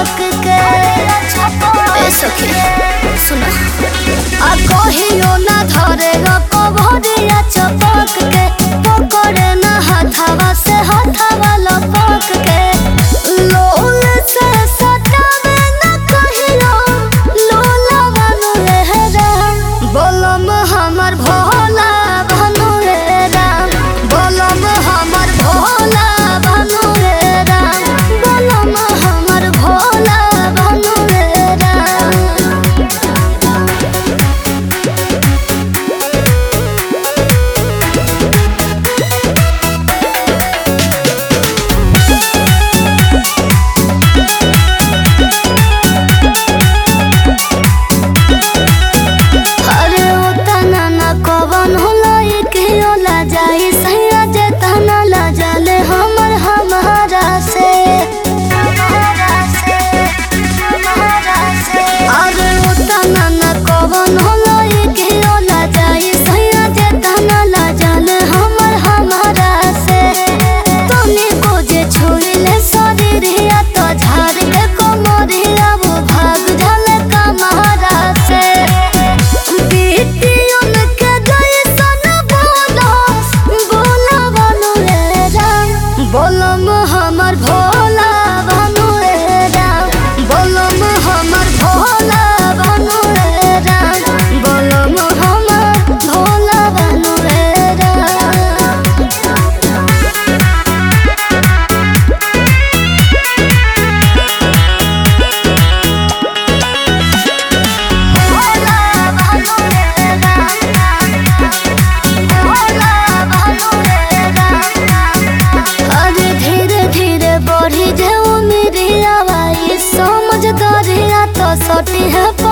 चपक के ए सखी सुना आ कहियो ना धरे कबरिया चपक के पकड़े ना हाथावा से हाथावा लपक के लोल से सटावे ना कहियो लोला बनू रे राम बोलम हमर भोला बनू रे राम बोलम हमर भोला बनू रे राम बोलम हमर भोला बनू रे राम अरे ओ तना ना कवन होला के ओला जाई सैया जे तना ला जाले हमर हमारा से अरे ओ तना ना कवन होला के ओला जाई सैया जे तना ला जाले हमर हमारा से तनी को जे छोइले शरीरिया तो झाड़ के कोमरिया वो भाग जाले कमारा से बेटियों के जैसन बोलो बोला बनू रे राम बोलम हमर भोला बनू रे राम बोलम हमर भोला बनू रे राम बोलम हमर भोला बनू रे राम भोला बनू रे राम भोला बनू रे राम अरे धीरे धीरे बढ़ी जाओ मेरी आवाज़ समझ दरिया तो सटी है